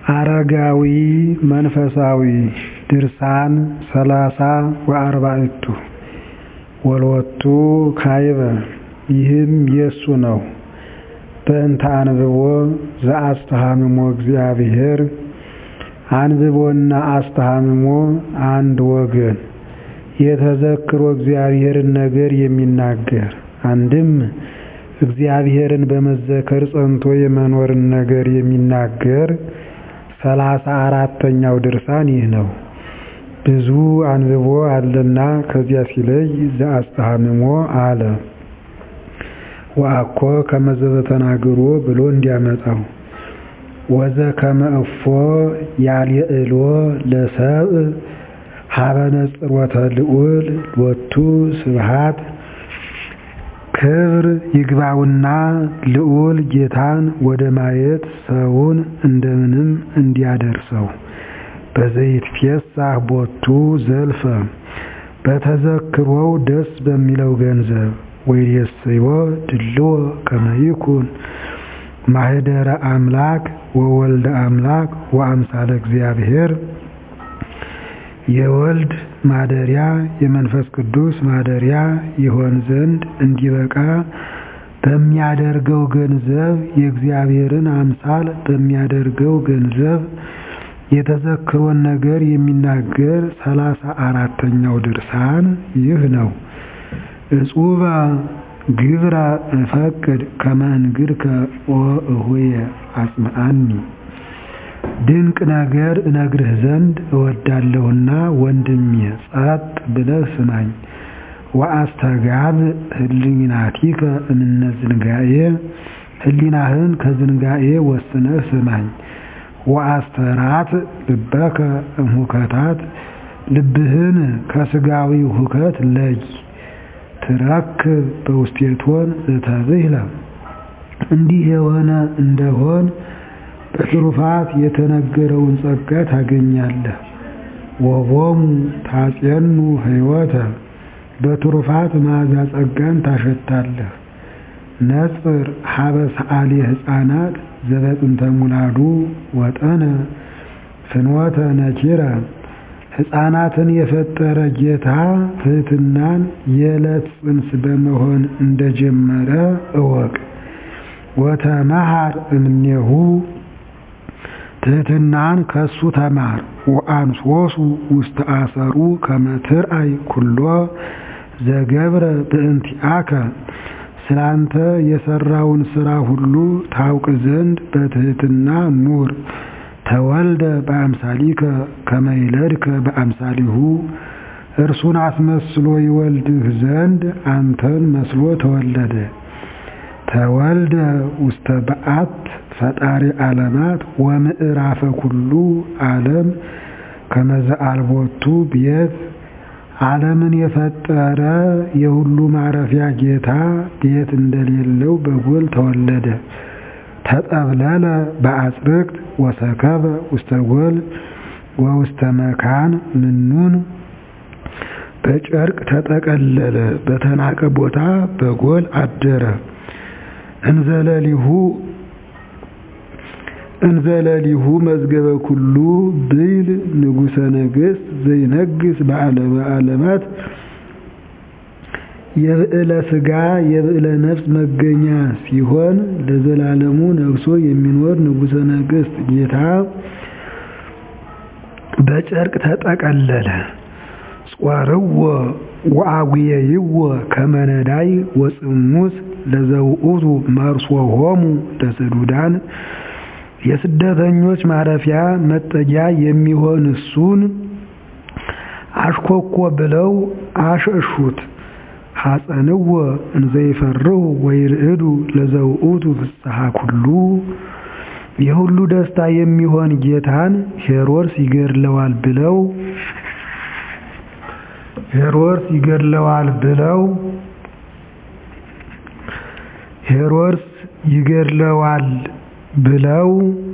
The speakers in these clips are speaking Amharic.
አረጋዊ መንፈሳዊ ድርሳን ሰላሳ ወአርባዕቱ ወሎቱ ካይበ ይህም የሱ ነው። በእንተ አንብቦ ዘአስተሃምሞ እግዚአብሔር አንብቦና አስተሃምሞ አንድ ወገን የተዘክሮ እግዚአብሔርን ነገር የሚናገር አንድም እግዚአብሔርን በመዘከር ጸንቶ የመኖርን ነገር የሚናገር ሰላሳ አራተኛው ድርሳን ይህ ነው። ብዙ አንብቦ አለና ከዚያ ሲለይ ዘአስተሃምሞ አለ። ወአኮ ከመ ዘበተናግሮ ብሎ እንዲያመጣው ወዘከመ እፎ ያልየዕሎ ለሰብእ ሀበ ነጽሮተ ልዑል ሎቱ ስብሐት ክብር ይግባውና ልዑል ጌታን ወደ ማየት ሰውን እንደምንም እንዲያደርሰው በዘይትፌሳህ ቦቱ ዘልፈ በተዘክሮው ደስ በሚለው ገንዘብ ወይሬስዮ ድልዎ ከመ ይኩን ማህደረ አምላክ ወወልደ አምላክ ወአምሳለ እግዚአብሔር የወልድ ማደሪያ የመንፈስ ቅዱስ ማደሪያ ይሆን ዘንድ እንዲበቃ በሚያደርገው ገንዘብ የእግዚአብሔርን አምሳል በሚያደርገው ገንዘብ የተዘክሮን ነገር የሚናገር ሰላሳ አራተኛው ድርሳን ይህ ነው። እጹበ ግብረ እፈቅድ ከመ እንግድከ ኦ እሁየ አጽምዓኒ ድንቅ ነገር እነግርህ ዘንድ እወዳለሁና ወንድሜ ጸጥ ብለህ ስማኝ። ወአስተጋብ ህሊናቲከ እምነ ዝንጋኤ ህሊናህን ከዝንጋኤ ወስነህ ስማኝ። ወአስተራት ልበከ እምሁከታት ልብህን ከስጋዊ ሁከት ለይ። ትረክብ በውስቴቶን ዘተብህለ እንዲህ የሆነ እንደሆን በትሩፋት የተነገረውን ጸጋ ታገኛለህ። ወቦሙ ታጼኑ ሕይወተ በትሩፋት መዓዛ ጸጋን ታሸታለህ። ነጽር ሀበ ሰዓሊ ሕፃናት ዘበጥንተ ሙላዱ ወጠነ ፍኖተ ነኪረ ሕፃናትን የፈጠረ ጌታ ትሕትናን የዕለት ጽንስ በመሆን እንደጀመረ እወቅ። ወተመሃር እምኔሁ ትሕትናን ከሱ ተማር። ወአንሶሱ ውስተ አሰሩ ከመ ትርአይ ኩሎ ዘገብረ በእንቲአከ ስላንተ የሰራውን ስራ ሁሉ ታውቅ ዘንድ በትሕትና ኑር። ተወልደ በአምሳሊከ ከመ ይለድከ በአምሳሊሁ እርሱን አስመስሎ ይወልድህ ዘንድ አንተን መስሎ ተወለደ። ተወልደ ውስተ በዓት ፈጣሪ ዓለማት ወምዕራፈ ኩሉ ዓለም ከመዘ አልቦቱ ቤት ዓለምን የፈጠረ የሁሉ ማረፊያ ጌታ ቤት እንደሌለው በጎል ተወለደ። ተጠብለለ በአጽርቅት ወሰከበ ውስተ ጎል ወውስተ መካን ምኑን በጨርቅ ተጠቀለለ፣ በተናቀ ቦታ በጎል አደረ። እንዘለሊሁ እንዘለሊሁ መዝገበ ኩሉ ብይል ንጉሠ ነገሥት ዘይነግስ በዓለመ ዓለማት የብዕለ ሥጋ የብዕለ ነፍስ መገኛ ሲሆን ለዘላለሙ ነግሶ የሚኖር ንጉሠ ነገሥት ጌታ በጨርቅ ተጠቀለለ። ጾርዎ ወአጉየይዎ ከመ ነዳይ ወጽሙስ ለዘውእቱ መርሶሆሙ ለስዱዳን የስደተኞች ማረፊያ መጠጊያ የሚሆን እሱን አሽኮኮ ብለው አሸሹት። ሐፀንዎ እንዘይፈርሁ ወይርዕዱ ለዘውእቱ ፍስሐ ኩሉ የሁሉ ደስታ የሚሆን ጌታን ሄሮድስ ይገድለዋል ብለው ሄሮድስ ይገድለዋል ብለው ሄሮድስ ይገድለዋል ብለው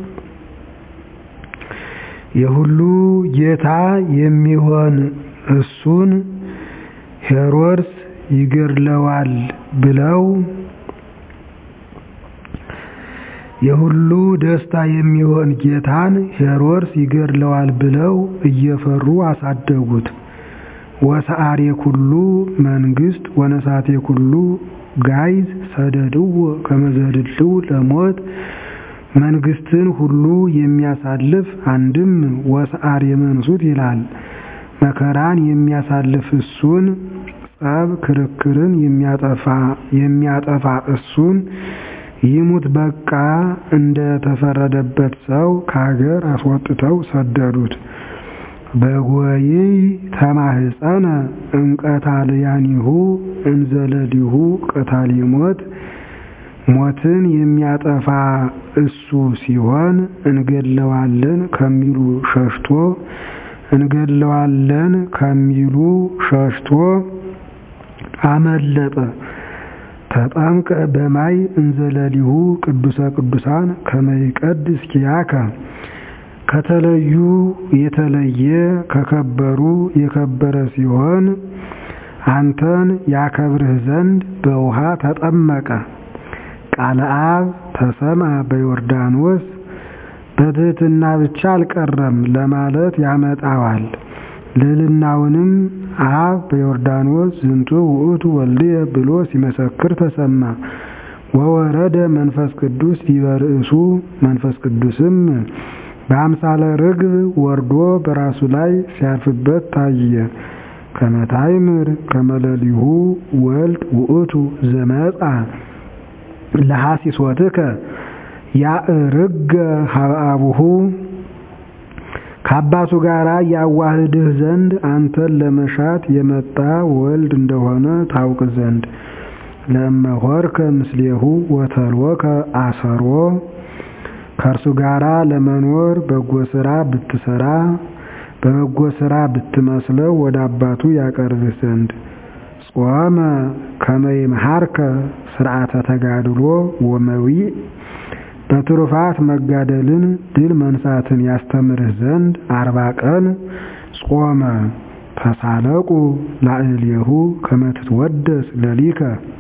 የሁሉ ጌታ የሚሆን እሱን ሄሮድስ ይገድለዋል ብለው የሁሉ ደስታ የሚሆን ጌታን ሄሮድስ ይገድለዋል ብለው እየፈሩ አሳደጉት። ወሰአሬ ኩሉ መንግስት ወነሳቴ ኩሉ ጋይዝ ሰደድዎ ከመዘድልው ለሞት መንግስትን ሁሉ የሚያሳልፍ አንድም ወሰአሬ መንሱት ይላል። መከራን የሚያሳልፍ እሱን ጸብ ክርክርን የሚያጠፋ እሱን ይሙት በቃ እንደ ተፈረደበት ሰው ከሀገር አስወጥተው ሰደዱት። በጎይይ ተማህፀነ እምቀታልያኒሁ እንዘለሊሁ ቀታሊ ሞት ሞትን የሚያጠፋ እሱ ሲሆን እንገድለዋለን ከሚሉ ሸሽቶ እንገድለዋለን ከሚሉ ሸሽቶ አመለጠ። ተጠምቀ በማይ እንዘለሊሁ ቅዱሰ ቅዱሳን ከመይቀድስ ኪያከ ከተለዩ የተለየ ከከበሩ የከበረ ሲሆን አንተን ያከብርህ ዘንድ በውሃ ተጠመቀ። ቃለ አብ ተሰማ በዮርዳኖስ በትህትና ብቻ አልቀረም ለማለት ያመጣዋል። ልዕልናውንም አብ በዮርዳኖስ ዝንቱ ውእቱ ወልድየ ብሎ ሲመሰክር ተሰማ። ወወረደ መንፈስ ቅዱስ ዲበ ርእሱ መንፈስ ቅዱስም በአምሳለ ርግብ ወርዶ በራሱ ላይ ሲያርፍበት ታየ። ከመታይምር ከመለሊሁ ወልድ ውእቱ ዘመጻ ለሐሲሶትከ ያእርገ ሀብአቡሁ ከአባቱ ጋር ያዋህድህ ዘንድ አንተን ለመሻት የመጣ ወልድ እንደሆነ ታውቅ ዘንድ ለመሆርከ ምስሌሁ ወተልወከ አሰሮ ከእርሱ ጋር ለመኖር በጎ ስራ ብትሰራ በበጎ ስራ ብትመስለው ወደ አባቱ ያቀርብህ ዘንድ ጾመ ከመይምሃርከ ስርዓተ ተጋድሎ ወመዊዕ በትሩፋት መጋደልን ድል መንሳትን ያስተምርህ ዘንድ አርባ ቀን ጾመ። ተሳለቁ ላዕሌሁ ከመትትወደስ ለሊከ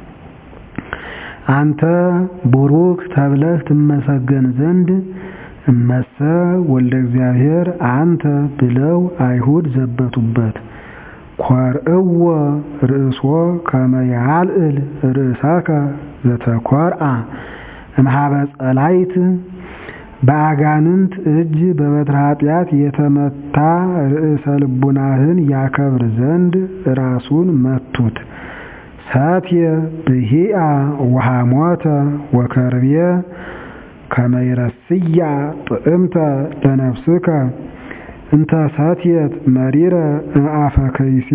አንተ ቡሩክ ተብለህ ትመሰገን ዘንድ እመሰ ወልደ እግዚአብሔር አንተ ብለው አይሁድ ዘበቱበት። ኮርእዎ ርእሶ ከመ ያልዕል ርእሰከ ዘተኰርአ እምኀበ ጸላይት በአጋንንት እጅ በበትረ ኃጢአት የተመታ ርዕሰ ልቡናህን ያከብር ዘንድ ራሱን መቱት። ሰትየ ብሂአ ወሐሞተ ወከርቤ ከመ ይረስያ ጥዕምተ ለነፍስከ እንተ ሰትየት መሪረ እምአፈ ከይሲ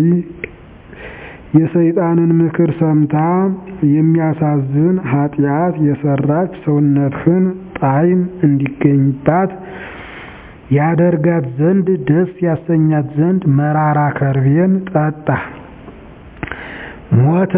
የሰይጣንን ምክር ሰምታ የሚያሳዝን ኃጢአት የሰራች ሰውነትህን ጣዕም እንዲገኝባት ያደርጋት ዘንድ ደስ ያሰኛት ዘንድ መራራ ከርቤን ጠጣ። ሞተ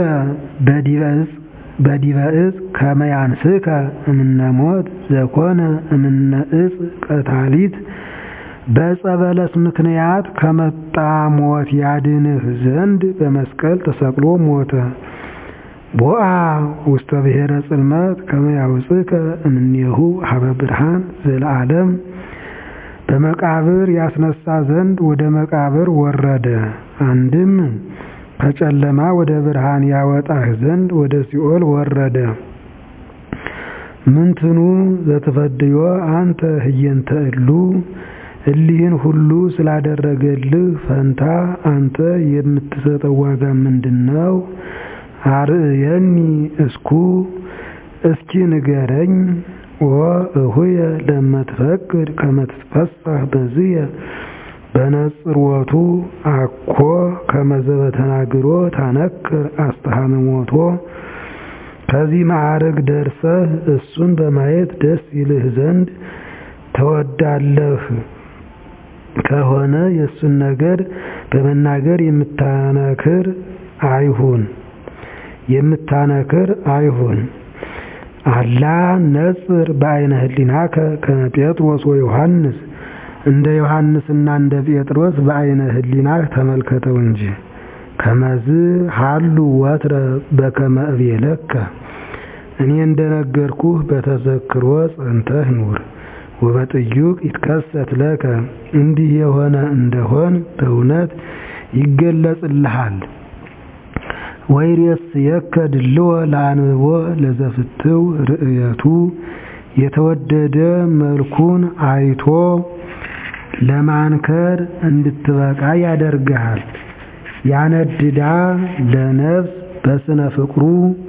በዲበ ዕፅ ከመ ያንስከ እምነ ሞት ዘኮነ እምነ ዕፅ ቀታሊት በዕፀ በለስ ምክንያት ከመጣ ሞት ያድንህ ዘንድ በመስቀል ተሰቅሎ ሞተ። ቦአ ውስተ ብሔረ ጽልመት ከመ ያውፅከ እምኔሁ ሀበ ብርሃን ዘለዓለም በመቃብር ያስነሳ ዘንድ ወደ መቃብር ወረደ። አንድም ከጨለማ ወደ ብርሃን ያወጣህ ዘንድ ወደ ሲኦል ወረደ። ምንትኑ ዘትፈድዮ አንተ ህየንተ እሉ እሊህን ሁሉ ስላደረገልህ ፈንታ አንተ የምትሰጠው ዋጋ ምንድን ነው? አርእየኒ እስኩ እስኪ ንገረኝ። ወእሁየ ለመትፈቅድ ከመትትፈሳህ በዝየ በነጽሮቱ አኮ ከመዘበ ተናግሮ ታነክር አስተሃምሞቶ ከዚህ ማዕረግ ደርሰህ እሱን በማየት ደስ ይልህ ዘንድ ተወዳለህ ከሆነ የእሱን ነገር በመናገር የምታነክር አይሁን የምታነክር አይሁን። አላ ነጽር በአይነ ህሊናከ ከመ ጴጥሮስ ወዮሐንስ እንደ ዮሐንስና እንደ ጴጥሮስ በአይነ ህሊናህ ተመልከተው እንጂ። ከመዝ ሀሉ ወትረ በከመ እቤለከ እኔ እንደነገርኩህ በተዘክሮ ጸንተህ ኑር። ወበጥዩቅ ይትከሰት ለከ እንዲህ የሆነ እንደሆን በእውነት ይገለጽልሃል። ወይሬስየከ ድልዎ ለአንብቦ ለዘፍትው ርእየቱ የተወደደ መልኩን አይቶ ለማንከር እንድትበቃ ያደርግሃል። ያነድዳ ለነፍስ በስነ ፍቅሩ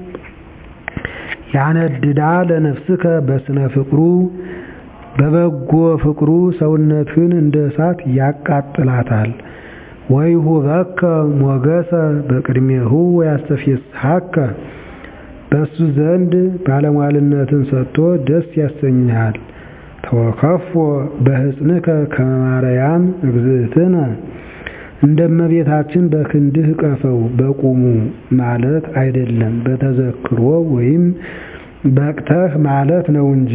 ያነድዳ ለነፍስከ በስነ ፍቅሩ በበጎ ፍቅሩ ሰውነትህን እንደ እሳት ያቃጥላታል። ወይሁበከ ሞገሰ በቅድሜሁ ወያስተፌስሐከ በሱ ዘንድ ባለሟልነትን ሰጥቶ ደስ ያሰኝሃል። ተወከፎ በሕፅንከ ከመ ማርያም እግዝእትነ እንደ እመቤታችን በክንድህ እቀፈው በቁሙ ማለት አይደለም፣ በተዘክሮ ወይም በቅተህ ማለት ነው እንጂ።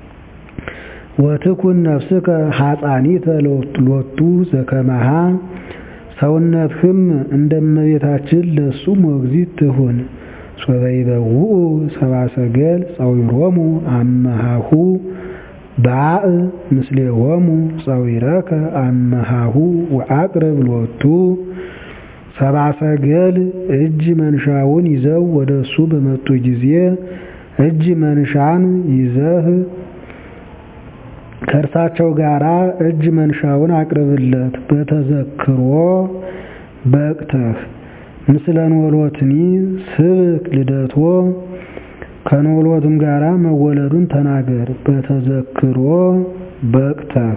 ወትኩን ነፍስከ ሐፃኒተ ሎቱ ዘከመሃ ሰውነትህም እንደ እመቤታችን ለሱ ሞግዚት ትሁን። ሶበ ይበውኡ ሰብአ ሰገል ጸዊሮሙ አመሃሁ ባእ ምስሌሆሙ ጸዊረከ አመሃሁ ወአቅርብ ሎቱ ሰብአ ሰገል እጅ መንሻውን ይዘው ወደ እሱ በመጡ ጊዜ እጅ መንሻን ይዘህ ከእርሳቸው ጋር እጅ መንሻውን አቅርብለት። በተዘክሮ በቅተህ ምስለ ኖሎትኒ ስብክ ልደቶ ከኖሎትም ጋር መወለዱን ተናገር። በተዘክሮ በቅተህ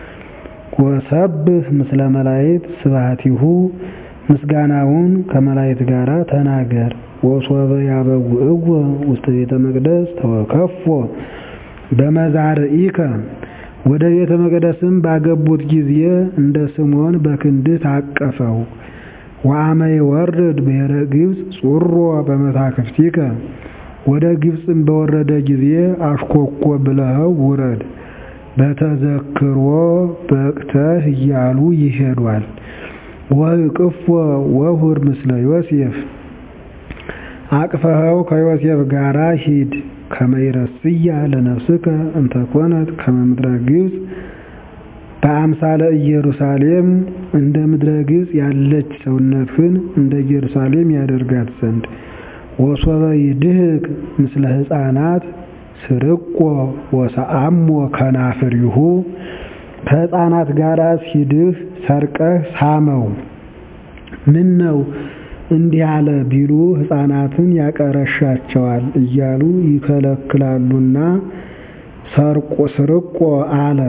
ወሰብህ ምስለ መላእክት ስብሐቲሁ ምስጋናውን ከመላእክት ጋር ተናገር። ወሶበ ያበውእዎ ውስተ ቤተ መቅደስ ተወከፎ በመዛርኢከ ወደ ቤተ መቅደስም ባገቡት ጊዜ እንደ ስምዖን በክንድህ ታቀፈው። ወአመ ይወርድ ብሔረ ግብፅ ጹሮ በመታክፍቲከ ወደ ግብፅም በወረደ ጊዜ አሽኮኮ ብለኸው ውረድ። በተዘክሮ በቅተህ እያሉ ይሄዷል። ወእቅፎ ወሁር ምስለ ዮሴፍ አቅፈኸው ከዮሴፍ ጋራ ሂድ። ከመይረስያ ለነፍስከ እንተኮነት ከመ ምድረ ግብፅ በአምሳለ ኢየሩሳሌም እንደ ምድረ ግብፅ ያለች ሰውነትህን እንደ ኢየሩሳሌም ያደርጋት ዘንድ ወሶበ ይድህቅ ምስለ ሕፃናት ስርቆ ወሰአሞ ከናፍሪሁ ከሕፃናት ጋር ሲድህ ሰርቀህ ሳመው። ምን ነው እንዲህ አለ ቢሉ ሕፃናትን ያቀረሻቸዋል እያሉ ይከለክላሉና ሰርቆ ስርቆ አለ።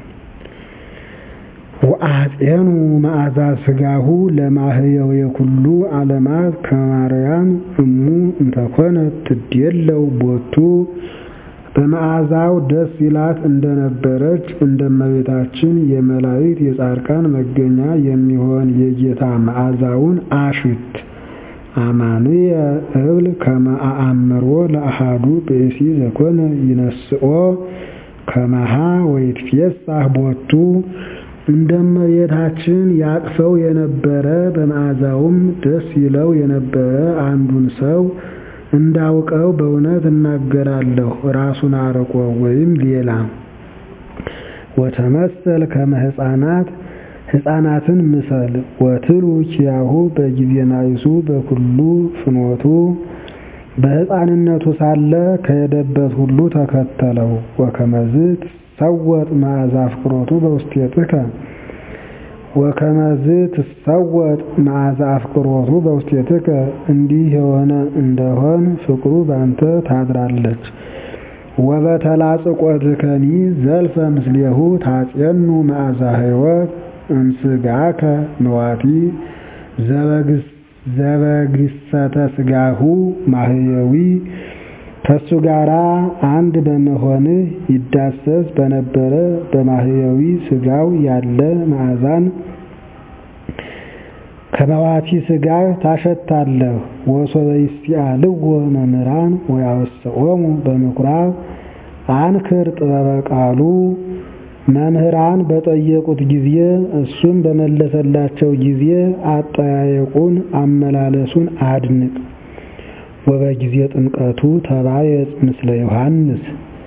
ወአጼኑ መዓዛ ስጋሁ ለማህየው የኩሉ ዓለማት ከማርያም እሙ እንተኮነት ትዴለው ቦቱ በመዓዛው ደስ ይላት እንደነበረች እንደ እመቤታችን የመላእክት የጻድቃን መገኛ የሚሆን የጌታ መዓዛውን አሽት አማንየ እብል ከመ አአምሮ ለአሃዱ ብእሲ ዘኮነ ይነስኦ ከመሃ ወይትፌሳህ ቦቱ እንደ እመቤታችን ያቅፈው የነበረ በመዓዛውም ደስ ይለው የነበረ አንዱን ሰው እንዳውቀው በእውነት እናገራለሁ። ራሱን አርቆ ወይም ሌላ ወተመሰል ከመ ሕፃናት ሕፃናትን ምሰል ወትሉ ኪያሁ በጊዜ ናይሱ በኩሉ ፍኖቱ በሕፃንነቱ ሳለ ከሄደበት ሁሉ ተከተለው። ወከመዝ ትሰወጥ መዓዛ አፍቅሮቱ በውስቴትከ ወከመዝ ትሰወጥ መዓዛ አፍቅሮቱ በውስቴትከ እንዲህ የሆነ እንደሆን ፍቅሩ ባንተ ታድራለች። ወበተላጽቆትከኒ ዘልፈ ምስሌሁ ታጼኑ መዓዛ ሕይወት እምስጋከ ንዋቲ ዘበግሰተ ስጋሁ ማህየዊ ከሱ ጋራ አንድ በመሆንህ ይዳሰስ በነበረ በማህየዊ ስጋው ያለ መዓዛን ከመዋቲ ስጋ ታሸታለህ። ወሶበ ይስአልዎ መምህራን ወያወስኦሙ በምኩራብ አንክር ጥበበ ቃሉ መምህራን በጠየቁት ጊዜ እሱም በመለሰላቸው ጊዜ አጠያየቁን አመላለሱን አድንቅ። ወበጊዜ ጥምቀቱ ተባየጽ ምስለ ዮሐንስ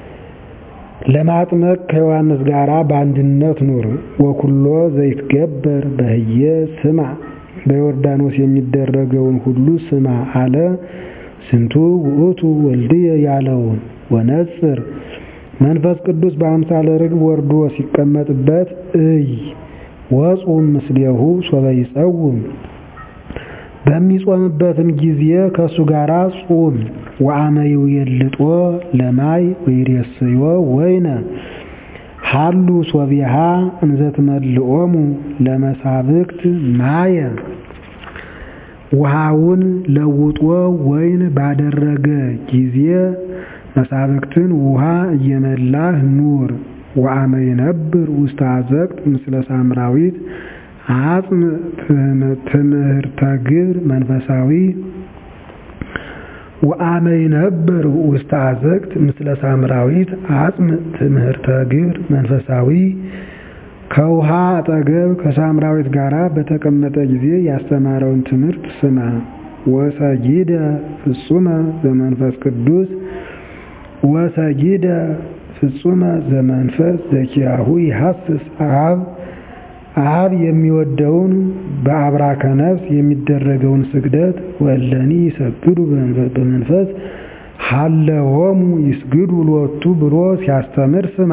ለማጥመቅ ከዮሐንስ ጋር በአንድነት ኑር። ወኩሎ ዘይትገበር በህየ ስማ በዮርዳኖስ የሚደረገውን ሁሉ ስማ አለ። ስንቱ ውእቱ ወልድየ ያለውን ወነጽር መንፈስ ቅዱስ በአምሳለ ርግብ ወርዶ ሲቀመጥበት እይ ወጹም ምስሌሁ ሶበ ይጸውም በሚጾምበትም ጊዜ ከእሱ ጋር ጹም። ወአመይው የልጦ ለማይ ወይሬስዮ ወይነ ሃሉ ሶቢሃ እንዘትመልኦሙ ለመሳብክት ማየ ውሃውን ለውጦ ወይን ባደረገ ጊዜ መሳብክትን ውሃ እየመላህ ኑር። ወአመ ይነብር ውስተ አዘቅት ምስለ ሳምራዊት አጽም ትምህርተ ግብር መንፈሳዊ ወአመ ይነብር ውስተ አዘቅት ምስለ ሳምራዊት አጽም ትምህርተ ግብር መንፈሳዊ ከውሃ አጠገብ ከሳምራዊት ጋር በተቀመጠ ጊዜ ያስተማረውን ትምህርት ስማ። ወሰጊደ ፍጹመ ዘመንፈስ ቅዱስ ወሰጊደ ፍጹመ ዘመንፈስ ዘኪያሁ ይሐስስ አብ አብ የሚወደውን በአብራከ ነፍስ የሚደረገውን ስግደት ወለኒ ይሰግዱ በመንፈስ ሀለሆሙ ይስግዱ ሎቱ ብሎ ሲያስተምር ስማ።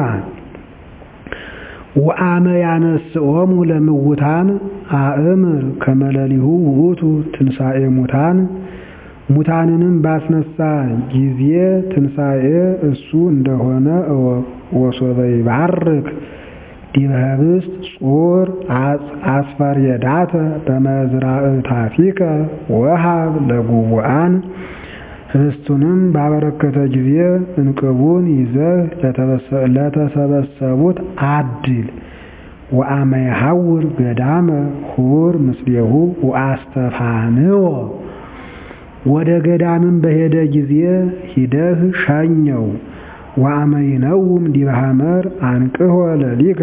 ወአመ ያነስኦሙ ለምውታን አእምር ከመለሊሁ ውእቱ ትንሣኤ ሙታን ሙታንንም ባስነሳ ጊዜ ትንሣኤ እሱ እንደሆነ እወቅ። ወሶበ ይባርክ ዲበ ኅብስት ጹር አስፈርየዳተ በመዝራእታቲከ ወሃብ ለጉቡአን ኅብስቱንም ባበረከተ ጊዜ እንቅቡን ይዘህ ለተሰበሰቡት አድል። ወአመ የሐውር ገዳመ ሁር ምስሌሁ ወአስተፋንዎ ወደ ገዳምን በሄደ ጊዜ ሂደህ ሸኘው። ወአመ ይነውም ዲበ ሐመር አንቅሖ ለሊከ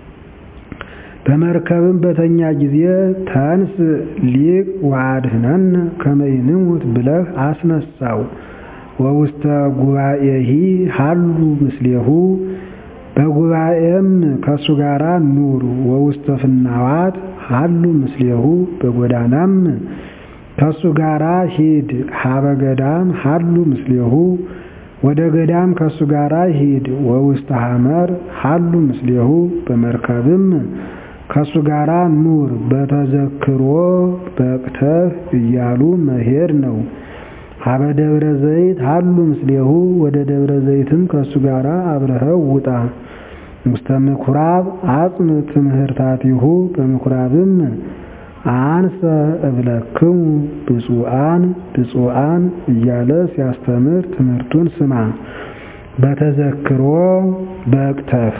በመርከብም በተኛ ጊዜ ተንስ ሊቅ ወአድኅነነ ከመ ይንሙት ብለህ አስነሳው። ወውስተ ጉባኤሂ ሀሉ ምስሌሁ በጉባኤም ከእሱ ጋር ኑር። ወውስተ ፍናዋት ሀሉ ምስሌሁ በጎዳናም ከእሱ ጋር ሂድ። ሀበ ገዳም ሀሉ ምስሌሁ ወደ ገዳም ከእሱ ጋር ሂድ። ወውስተ ሐመር ሀሉ ምስሌሁ በመርከብም ከእሱ ጋር ኑር። በተዘክሮ በቅተህ እያሉ መሄድ ነው። ሀበ ደብረ ዘይት ሀሉ ምስሌሁ ወደ ደብረ ዘይትም ከእሱ ጋር አብረኸው ውጣ። ውስተ ምኩራብ አጽም ትምህርታቲሁ በምኩራብም አንሰ እብለክሙ ብፁዓን ብፁዓን እያለ ሲያስተምር ትምህርቱን ስማ። በተዘክሮ በቅተህ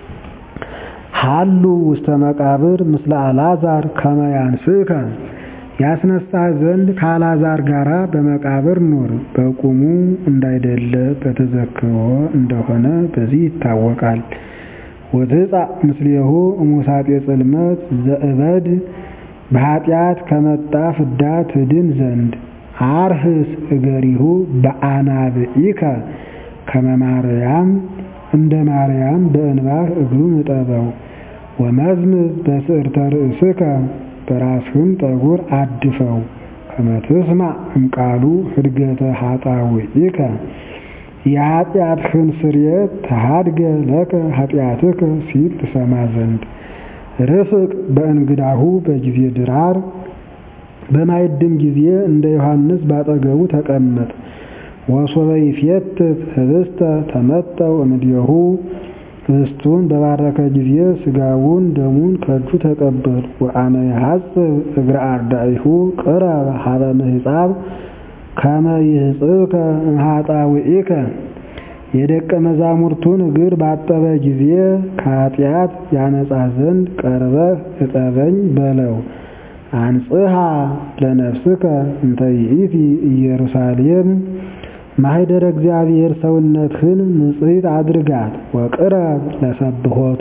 ሀሉ ውስተ መቃብር ምስለ አልዓዛር ከመ ያንስከ ያስነሳህ ዘንድ ከአልዓዛር ጋር በመቃብር ኑር። በቁሙ እንዳይደለ በተዘክሮ እንደሆነ በዚህ ይታወቃል። ወትጻእ ምስሌሁ እሙሳጤ ጽልመት ዘእበድ በኃጢአት ከመጣ ፍዳ ትድን ዘንድ አርህስ እገሪሁ በአናብኢከ ከመ ማርያም እንደ ማርያም በእንባህ እግሩን እጠበው። ወመዝምዝ በስዕርተ ርእስከ በራስህም ጠጉር አድፈው። ከመ ትስማዕ እምቃሉ ህድገተ ኃጣውኢከ የኃጢአትህን ስርየት ተሃድገ ለከ ኃጢአትከ ሲል ትሰማ ዘንድ ርፍቅ በእንግዳሁ በጊዜ ድራር በማይድም ጊዜ እንደ ዮሐንስ ባጠገቡ ተቀመጥ። ወሶበ ይፌትት ህብስተ ተመጠው እምድየሁ ህብስቱን በባረከ ጊዜ ስጋውን ደሙን ከእጁ ተቀበል። ወአመ ይሐጽብ እግረ አርዳኢሁ ቅረብ ሀበ ምሕጻብ ከመ ይሕጽብከ እምኃጣውኢከ የደቀ መዛሙርቱን እግር ባጠበ ጊዜ ከኃጢአት ያነጻ ዘንድ ቀርበህ እጠበኝ በለው። አንጽሐ ለነፍስከ እንተ ይእቲ ኢየሩሳሌም ማኅደረ እግዚአብሔር ሰውነትህን ንጽሕት አድርጋት። ወቅረብ ለሰብሖቱ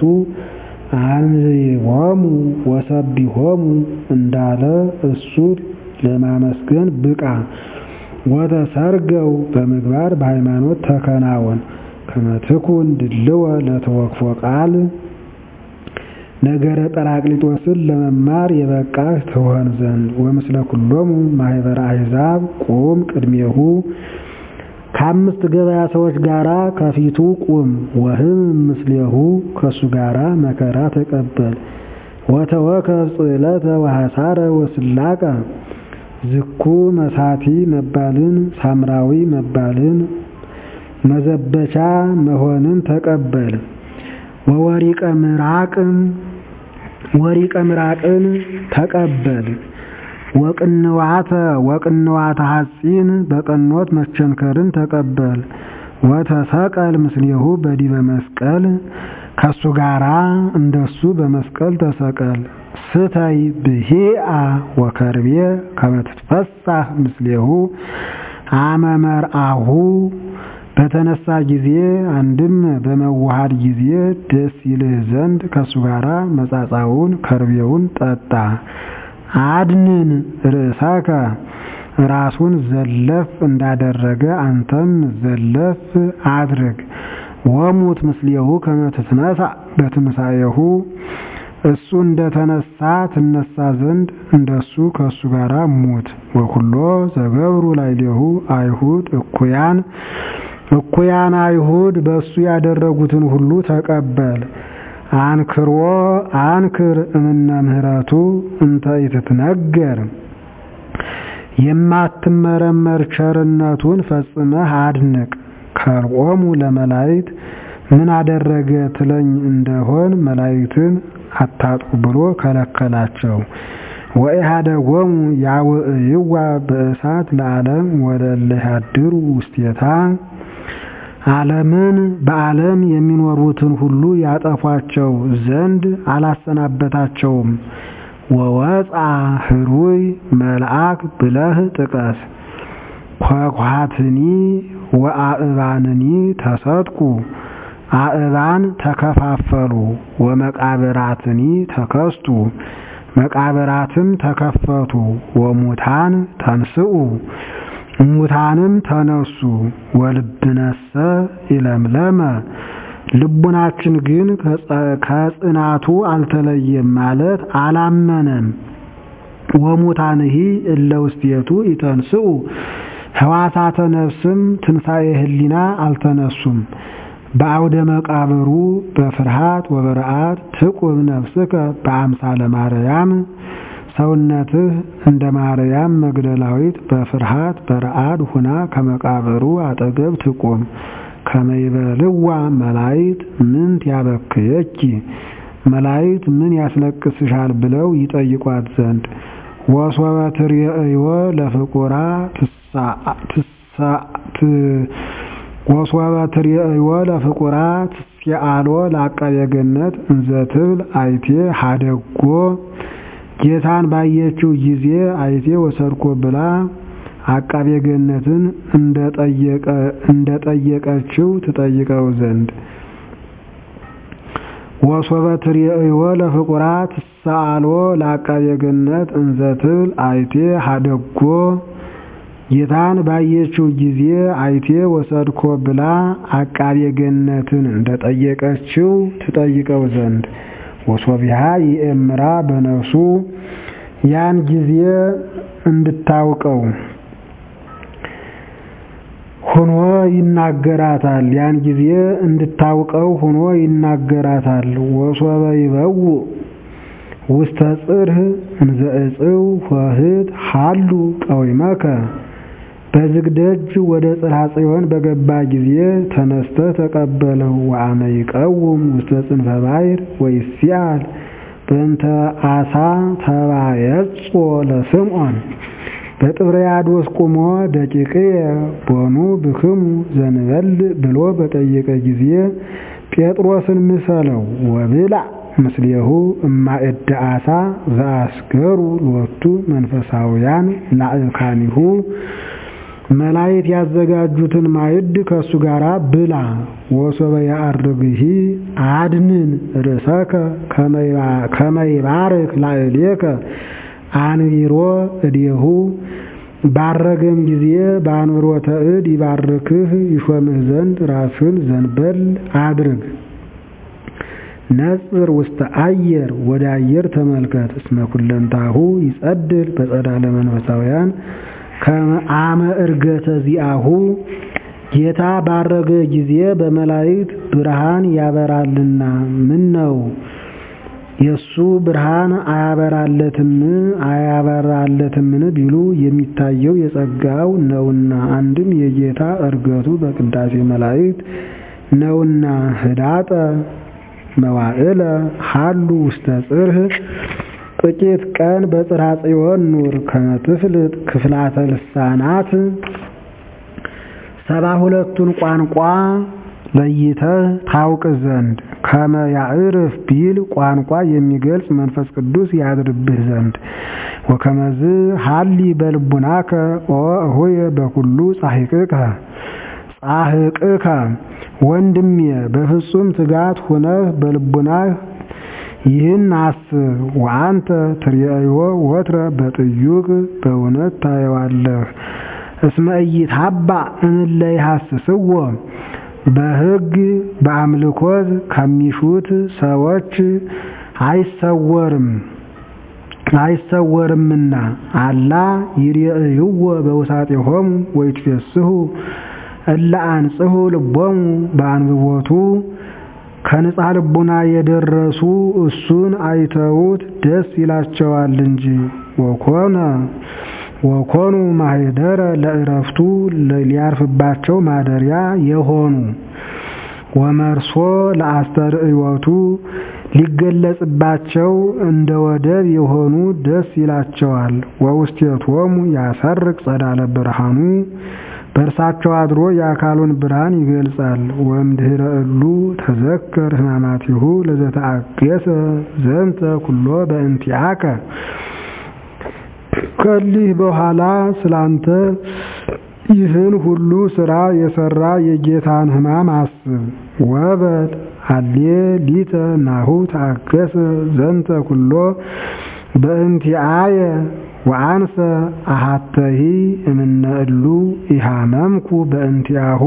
አንዝቦሙ ወሰቢሖሙ እንዳለ እሱን ለማመስገን ብቃ። ወተሰርገው በምግባር በሃይማኖት ተከናወን ከመትኩን ድልወ ለተወክፎ ቃል ነገረ ጰራቅሊጦስን ለመማር የበቃህ ትሆን ዘንድ ወምስለ ኩሎሙ ማህበረ አሕዛብ ቁም ቅድሜሁ ከአምስት ገበያ ሰዎች ጋራ ከፊቱ ቁም ወህም ምስሌሁ ከእሱ ጋራ መከራ ተቀበል ወተወከብ ጽዕለተ ወሐሳረ ወስላቀ ዝኩ መሳቲ መባልን ሳምራዊ መባልን መዘበቻ መሆንን ተቀበል ወወሪቀ ምራቅም ወሪቀ ምራቅን ተቀበል ወቅንዋተ ወቅንዋተ ሐጺን በቀኖት መቸንከርን ተቀበል ወተሰቀል ምስሌሁ በዲበ መስቀል ከሱ ጋራ እንደሱ በመስቀል ተሰቀል ስተይ ብሂአ ወከርቤ ከመትትፈሳህ ምስሌሁ አመመርአሁ በተነሳ ጊዜ አንድም በመዋሃድ ጊዜ ደስ ይልህ ዘንድ ከሱ ጋራ መጻጻውን ከርቤውን ጠጣ። አድንን ርእሰከ ራሱን ዘለፍ እንዳደረገ አንተም ዘለፍ አድርግ። ወሙት ምስሌሁ ከመ ትትነሣ በትንሣኤሁ እሱ እንደተነሳ ትነሳ ዘንድ እንደሱ ከሱ ጋራ ሙት። ወኩሎ ዘገብሩ ላዕሌሁ አይሁድ እኩያን እኩያን አይሁድ በእሱ ያደረጉትን ሁሉ ተቀበል። አንክሮ አንክር እምነ ምህረቱ እንተ ኢትትነገር የማትመረመር ቸርነቱን ፈጽመህ አድንቅ። ከልቆሙ ለመላእክት ምን አደረገ ትለኝ እንደሆን መላእክትን አታጥቁ ብሎ ከለከላቸው። ወኢሃደጎሙ ያውዕይዋ በእሳት ለዓለም ወለእለ ያድሩ ውስቴታ ዓለምን በዓለም የሚኖሩትን ሁሉ ያጠፏቸው ዘንድ አላሰናበታቸውም። ወወፃ ህሩይ መልአክ ብለህ ጥቀስ። ኳኳትኒ ወአእባንኒ ተሰጥቁ አእባን ተከፋፈሉ። ወመቃብራትኒ ተከስቱ መቃብራትም ተከፈቱ። ወሙታን ተንስኡ ሙታንም ተነሱ። ወልብነሰ ኢለምለመ ልቡናችን ግን ከጽናቱ አልተለየም ማለት አላመነም። ወሙታንሂ እለ ውስቴቱ ይተንስኡ ሕዋሳተ ነፍስም ትንሣኤ ህሊና አልተነሱም። በአውደ መቃብሩ በፍርሃት ወበረአድ ትቁም ነፍስከ በአምሳለ ማርያም ሰውነትህ እንደ ማርያም መግደላዊት በፍርሃት በረአድ ሁና ከመቃብሩ አጠገብ ትቁም። ከመይበልዋ መላይት ምንት ያበክየኪ መላይት ምን ያስለቅስሻል ብለው ይጠይቋት ዘንድ ወሶበ ትርእይዎ ለፍቁራ ወሶበ ትርእይዎ ለፍቁራ ትስአሎ ለአቃቤ ገነት እንዘ ትብል አይቴ ሀደጎ ጌታን ባየችው ጊዜ አይቴ ወሰድኮ ብላ አቃቤ ገነትን እንደጠየቀችው ትጠይቀው ዘንድ ወሶበ ትርእይዎ ለፍቁራ ትስአሎ ለአቃቤ ገነት እንዘ ትብል አይቴ ሀደጎ ጌታን ባየችው ጊዜ አይቴ ወሰድኮ ብላ አቃቤ ገነትን እንደጠየቀችው ትጠይቀው ዘንድ ወሶቢሃ ይእምራ በነፍሱ ያን ጊዜ እንድታውቀው ሆኖ ይናገራታል። ያን ጊዜ እንድታውቀው ሆኖ ይናገራታል። ወሶበ ይበው ውስተ ጽርህ እንዘ እጽው ኆኅት ሀሉ ቀዊመከ በዝግ ደጅ ወደ ጽርሐ ጽዮን በገባ ጊዜ ተነስተ ተቀበለው። ወአመ ይቀውም ውስተ ጽንፈ ባሕር ወይሲአል በእንተ አሳ ተባየጾ ለስምዖን በጥብርያዶስ ቁሞ ደቂቅየ ቦኑ ብክሙ ዘንበል ብሎ በጠየቀ ጊዜ ጴጥሮስን ምሰለው ወብላ ምስሌሁ እማእደ አሳ ዘአስገሩ ሎቱ መንፈሳውያን ላዕካኒሁ መላእክት ያዘጋጁትን ማዕድ ከእሱ ጋር ብላ። ወሶበ ያአርግሂ አድንን ርእሰከ ከመይባርክ ላዕሌከ አንቢሮ እዴሁ ባረገም ጊዜ በአንብሮተ እድ ይባርክህ ይሾምህ ዘንድ ራስህን ዘንበል አድርግ። ነጽር ውስተ አየር ወደ አየር ተመልከት። እስመ ኩለንታሁ ይጸድል በጸዳለ መንፈሳውያን ከአመ እርገተ ዚአሁ ጌታ ባረገ ጊዜ በመላእክት ብርሃን ያበራልና ምን ነው የሱ ብርሃን አያበራለትም አያበራለትምን ቢሉ የሚታየው የጸጋው ነውና፣ አንድም የጌታ እርገቱ በቅዳሴ መላእክት ነውና። ህዳጠ መዋዕለ ሀሉ ውስተ ጽርህ ጥቂት ቀን በጽርሐ ጽዮን ኑር ከመ ትፍልጥ ክፍላተ ልሳናት ሰባ ሁለቱን ቋንቋ ለይተህ ታውቅ ዘንድ ከመ ያዕርፍ ቢል ቋንቋ የሚገልጽ መንፈስ ቅዱስ ያድርብህ ዘንድ ወከመዝ ሀሊ በልቡናከ ኦ እሆየ በኩሉ ጻሕቅከ ጻሕቅከ ወንድሜ በፍጹም ትጋት ሁነህ በልቡናህ ይህን አስብ። ወአንተ ትርአዮ ወትረ በጥዩቅ በእውነት ታየዋለህ። እስመ ኢይትሐባ እምእለ ይሐስስዎ በሕግ በአምልኮት ከሚሹት ሰዎች አይሰወርም አይሰወርምና አላ ይርአይዎ በውሳጤሆሙ ወይትፌስሑ እለ አንጽሑ ልቦሙ በአንብቦቱ ከንጻ ልቡና የደረሱ እሱን አይተውት ደስ ይላቸዋል እንጂ ወኮነ ወኮኑ ማኅደረ ለዕረፍቱ ሊያርፍባቸው ማደሪያ የሆኑ ወመርሶ ለአስተርእዮቱ ሊገለጽባቸው እንደ ወደብ የሆኑ ደስ ይላቸዋል። ወውስቴቶሙ ያሰርቅ ጸዳለ ብርሃኑ በእርሳቸው አድሮ የአካሉን ብርሃን ይገልጻል። ወእምድኅረ እሉ ተዘከር ሕማማቲሁ ለዘተአገሰ ዘንተ ኩሎ በእንቲአከ ከሊህ በኋላ ስላንተ ይህን ሁሉ ስራ የሰራ የጌታን ሕማም አስብ። ወበል አሌ ሊተ ናሁ ተአገሰ ዘንተ ኩሎ በእንቲአየ ወአንሰ አሃተሂ እምነ እሉ ኢሃመምኩ በእንቲአሁ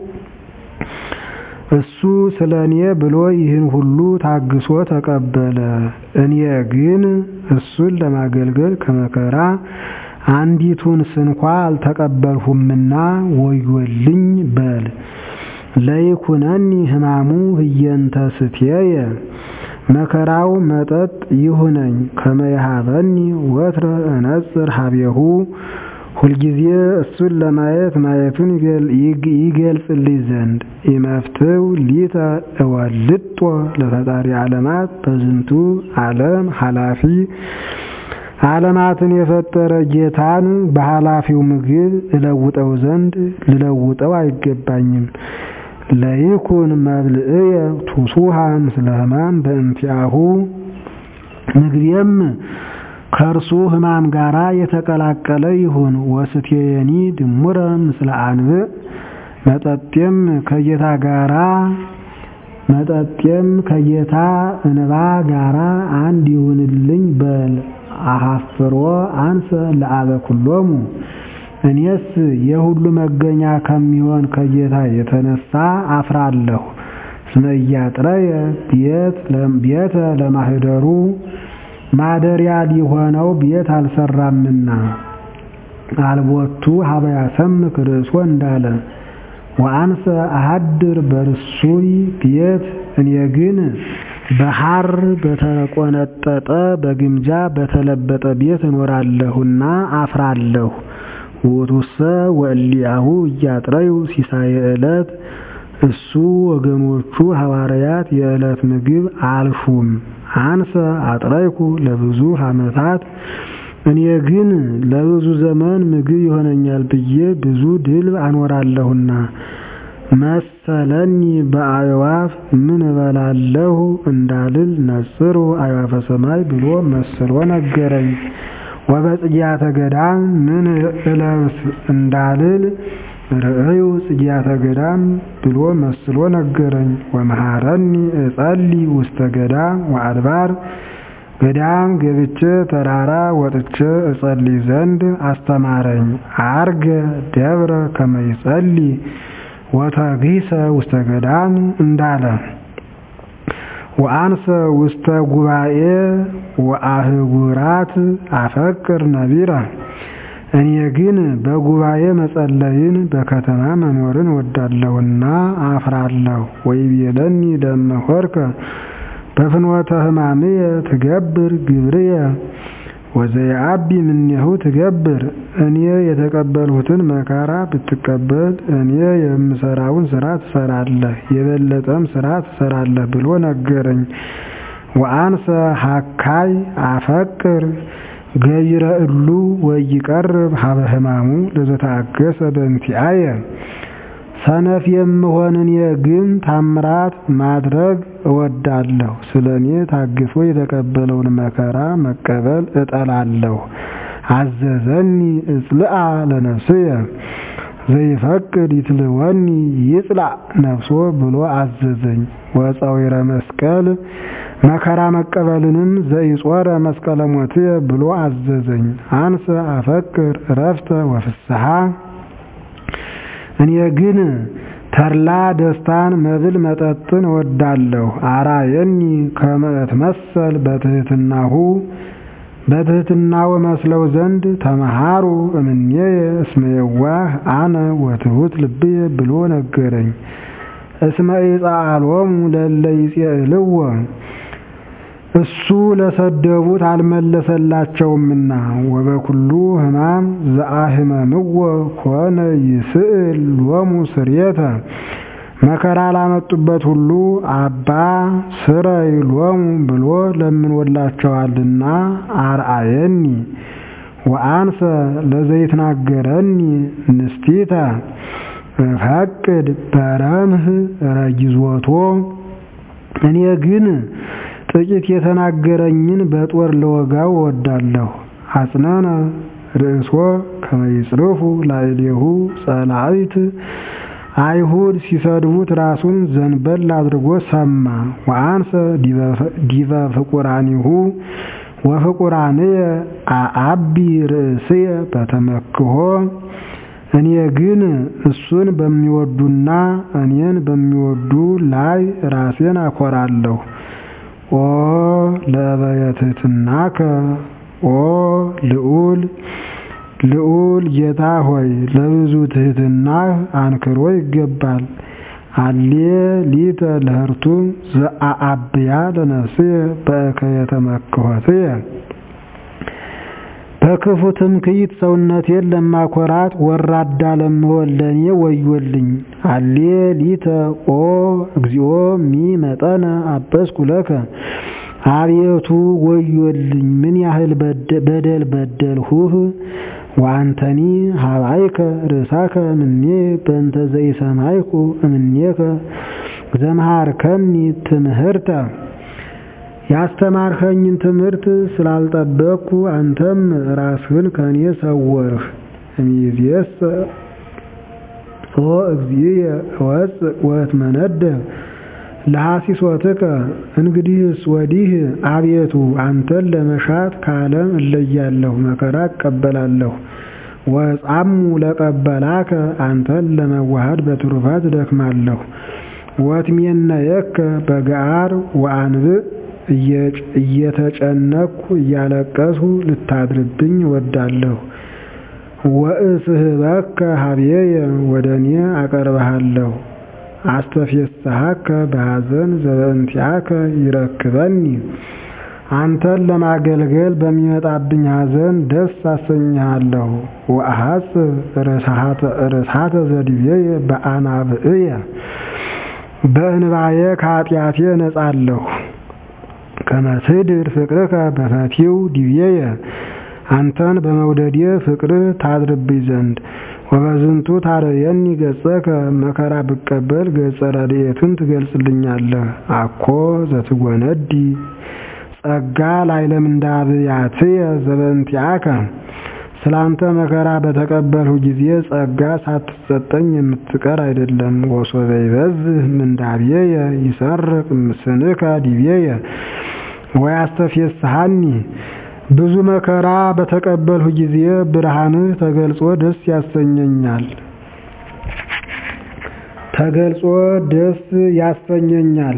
እሱ ስለ እኔ ብሎ ይህን ሁሉ ታግሶ ተቀበለ። እኔ ግን እሱን ለማገልገል ከመከራ አንዲቱን ስንኳ አልተቀበልሁምና ወዮልኝ በል። ለይኩነኒ ሕማሙ ህየንተ ስትየየ መከራው መጠጥ ይሁነኝ። ከመይሃበኒ ወትረ እነጽር ሀቤሁ ሁልጊዜ እሱን ለማየት ማየቱን ይገልጽልኝ ዘንድ ኢመፍትው ሊተ እወልጦ ለፈጣሪ ዓለማት በዝንቱ ዓለም ኃላፊ ዓለማትን የፈጠረ ጌታን በኃላፊው ምግብ እለውጠው ዘንድ ልለውጠው አይገባኝም። ለይኩን መብልዕየ ቱሱሃ ምስለ ሕማም በእንቲአሁ ምግቤም ከእርሱ ሕማም ጋራ የተቀላቀለ ይሁን። ወስትየኒ ድሙረ ምስለ አንብዕ መጠጤም ከጌታ ጋራ መጠጤም ከጌታ እንባ ጋራ አንድ ይሁንልኝ በል። አሐፍሮ አንሰ ለአበ ኩሎሙ እኔስ የሁሉ መገኛ ከሚሆን ከጌታ የተነሳ አፍራለሁ። እስመ ኢያጥረየ ቤተ ለማኅደሩ ማደሪያ ሊሆነው ቤት አልሰራምና አልቦቱ ሀበ ያሰምክ ርእሶ እንዳለ ወአንሰ አሃድር በርሱይ ቤት እኔ ግን በሐር በተቆነጠጠ በግምጃ በተለበጠ ቤት እኖራለሁና አፍራለሁ። ውእቱሰ ወእሊአሁ እያጥረዩ ሲሳየ ዕለት እሱ ወገኖቹ ሐዋርያት የዕለት ምግብ አልሹም። አንሰ አጥረይኩ ለብዙ ዓመታት እኔ ግን ለብዙ ዘመን ምግብ ይሆነኛል ብዬ ብዙ ድል አኖራለሁና መሰለኒ በአዕዋፍ ምን እበላለሁ እንዳልል ነጽሩ አዕዋፈ ሰማይ ብሎ መስሎ ነገረኝ። ወበጽጌያተ ገዳም ምን እለብስ እንዳልል ርእዩ ጽጌያተ ገዳም ብሎ መስሎ ነገረኝ። ወመሃረኒ እጸሊ ውስተ ገዳም ወአድባር ገዳም ገብቼ ተራራ ወጥቼ እጸልይ ዘንድ አስተማረኝ። አርገ ደብረ ከመይጸልይ ወተግሂሰ ውስተ ገዳም እንዳለ ወአንሰ ውስተ ጉባኤ ወአህጉራት አፈቅር ነቢረ እኔ ግን በጉባኤ መጸለይን በከተማ መኖርን ወዳለሁና አፍራለሁ። ወይቤለኒ ደመ-ሆርከ በፍኖተ ሕማምየ ትገብር ግብርየ ወዘየአቢ እምኔሁ ትገብር እኔ የተቀበልሁትን መከራ ብትቀበል እኔ የምሰራውን ስራ ትሰራለህ፣ የበለጠም ስራ ትሰራለህ ብሎ ነገረኝ። ወአንሰ ሀካይ አፈቅር ገይረ እሉ ወይቀርብ ሀበ ሕማሙ ለዘተአገሰ በእንቲአየ ሰነፍ የምሆን እኔ ግን ታምራት ማድረግ እወዳለሁ። ስለ እኔ ታግሶ የተቀበለውን መከራ መቀበል እጠላለሁ። አዘዘኒ እጽልአ ለነፍስየ ዘይፈቅድ ይትልወኒ ይጽላእ ነፍሶ ብሎ አዘዘኝ። ወፀዊረ መስቀል መከራ መቀበልንም ዘይጾረ መስቀለ ሞትየ ብሎ አዘዘኝ። አንሰ አፈቅር እረፍተ ወፍስሐ እኔ ግን ተድላ ደስታን መብል መጠጥን እወዳለሁ። አራየኒ ከመ እትመሰል በትሕትናሁ በትሕትናው መስለው ዘንድ ተመሃሩ እምኔየ እስመ የዋህ አነ ወትሑት ልብየ ብሎ ነገረኝ። እስመ ኢጸአሎሙ ለእለ ይጼልዎ እሱ ለሰደቡት አልመለሰላቸውምና ወበኩሉ ሕማም ዘአህመምዎ ኮነ ይስእል ሎሙ ስርየተ መከራ ላመጡበት ሁሉ አባ ስረይ ሎሙ ብሎ ለምኖላቸዋልና አርአየኒ ወአንሰ ለዘይትናገረኒ ንስቲተ እፈቅድ በረምህ ረጊዞቶ እኔ ግን ጥቂት የተናገረኝን በጦር ለወጋው እወዳለሁ። አጽነነ ርእሶ ከመይጽርፉ ላዕሌሁ ጸላእት አይሁድ ሲሰድቡት ራሱን ዘንበል አድርጎ ሰማ። ወአንሰ ዲበ ፍቁራኒሁ ወፍቁራንየ አአቢ ርእስየ በተመክሆ እኔ ግን እሱን በሚወዱና እኔን በሚወዱ ላይ ራሴን አኮራለሁ። ኦ ለበየትትናከ ኦ ልዑል ልዑል ጌታ ሆይ ለብዙ ትሕትናህ አንክሮ ይገባል። አሌ ሊተ ለህርቱ ዘአአብያ ለነፍስየ በእከየ ተመክሖትየ በክፉ ትምክህት ሰውነቴን ለማኮራት ወራዳ ለምሆን ለእኔ ወዮልኝ። አሌ ሊተ ኦ እግዚኦ ሚ መጠነ አበስኩ ለከ አቤቱ ወዮልኝ፣ ምን ያህል በደል በደልሁህ። ወአንተኒ ሀባይከ ርእሳከ እምኔ በእንተ ዘይሰማይኩ እምኔከ ዘመሃርከኒ ትምህርተ ያስተማርኸኝን ትምህርት ስላልጠበቅኩ አንተም ራስህን ከኔ ሰወርህ። እምይእዜሰ ኦ እግዚእየ እወፅእ ወእትመነደብ ለሐሲሶትከ እንግዲህስ ወዲህ አቤቱ አንተን ለመሻት ከዓለም እለያለሁ፣ መከራ እቀበላለሁ። ወጻሙ ለቀበላከ አንተን ለመዋሃድ በትሩፋት እደክማለሁ። ወትሜነየከ በገዓር ወአንብዕ እየተጨነቅኩ እያለቀስሁ ልታድርብኝ እወዳለሁ። ወእስሕበከ ሀብዬየ ወደ እኔ አቀርብሃለሁ። አስተፌስሐከ በሐዘን ዘበእንቲአከ ይረክበኒ አንተን ለማገልገል በሚመጣብኝ ሐዘን ደስ አሰኝሃለሁ። ወአሐጽብ ርእሳተ ዘዲቤየ በአናብዕየ በእንባዬ ከኃጢአቴ ነጻለሁ። ከመትድር ፍቅርከ በፈቲው ዲቤየ አንተን በመውደዴ ፍቅርህ ታድርብኝ ዘንድ ወበዝንቱ ታረየኒ ገጸከ መከራ ብቀበል ገጸ ረድኤትን ትገልጽልኛለህ። አኮ ዘትጎነዲ ጸጋ ላዕለ ምንዳብያትየ ዘበእንቲአከ ስላንተ መከራ በተቀበልሁ ጊዜ ጸጋ ሳትሰጠኝ የምትቀር አይደለም። ወሶበ ይበዝህ ምንዳብየየ ይሰርቅ ስንከ ዲቤየ ወያስተፌስሐኒ ብዙ መከራ በተቀበልሁ ጊዜ ብርሃንህ ተገልጾ ደስ ያሰኘኛል ተገልጾ ደስ ያሰኘኛል።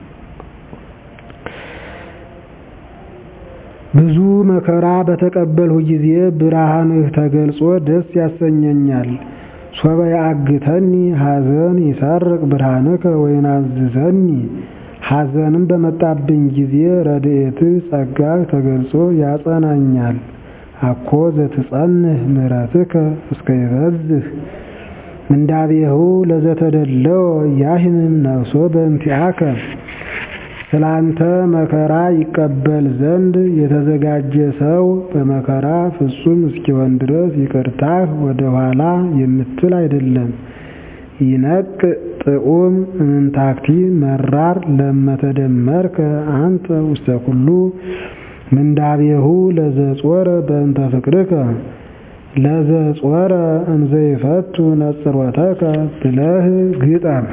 ብዙ መከራ በተቀበልሁ ጊዜ ብርሃንህ ተገልጾ ደስ ያሰኘኛል። ሶበ ያአግተኒ ሐዘን ይሰርቅ ብርሃንከ ወይናዝዘኒ ሐዘንም በመጣብኝ ጊዜ ረድኤትህ ጸጋህ ተገልጾ ያጸናኛል። አኮ ዘትጸንህ ምሕረትከ እስከ ይበዝህ ምንዳቤሁ ለዘተደለወ ያህምም ነፍሶ በእንቲአከ ስላንተ መከራ ይቀበል ዘንድ የተዘጋጀ ሰው በመከራ ፍጹም እስኪሆን ድረስ ይቅርታህ ወደ ኋላ የምትል አይደለም። ይነቅ ጥዑም እንታክቲ መራር ለመተደመርከ አንተ ውስተ ኩሉ ምንዳቤሁ ለዘጾረ በእንተ ፍቅርከ ለዘጾረ እንዘይፈቱ ነጽሮተከ ብለህ ግጠም።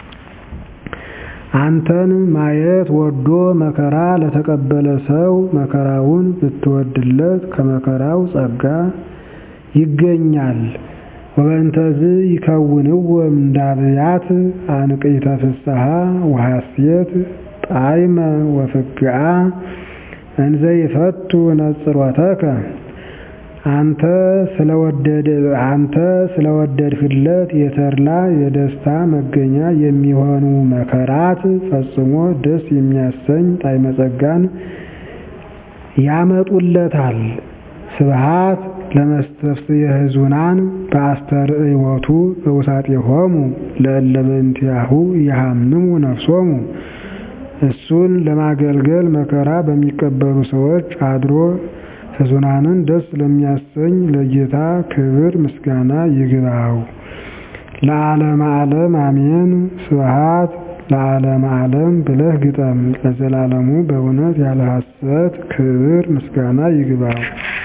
አንተን ማየት ወዶ መከራ ለተቀበለ ሰው መከራውን ብትወድለት ከመከራው ጸጋ ይገኛል። ወበእንተዝ ይከውንዎ ምንዳብያት አንቅዕተ ፍስሐ ወሐሴት ጣዕመ ወፍግአ እንዘ ይፈቱ ነጽሮተከ አንተ ስለወደድህለት የተድላ የደስታ መገኛ የሚሆኑ መከራት ፈጽሞ ደስ የሚያሰኝ ጣዕመ ጸጋን ያመጡለታል። ስብሐት ለመስተፍስየ ሕዙናን በአስተርእዮቱ በውሳጤሆሙ ለእለ በእንቲአሁ ይሃምሙ ነፍሶሙ እሱን ለማገልገል መከራ በሚቀበሉ ሰዎች አድሮ ሕዙናንን ደስ ለሚያሰኝ ለጌታ ክብር ምስጋና ይግባው። ለዓለመ ዓለም አሜን። ስብሐት ለዓለመ ዓለም ብለህ ግጠም። ለዘላለሙ በእውነት ያለ ሐሰት ክብር ምስጋና ይግባው።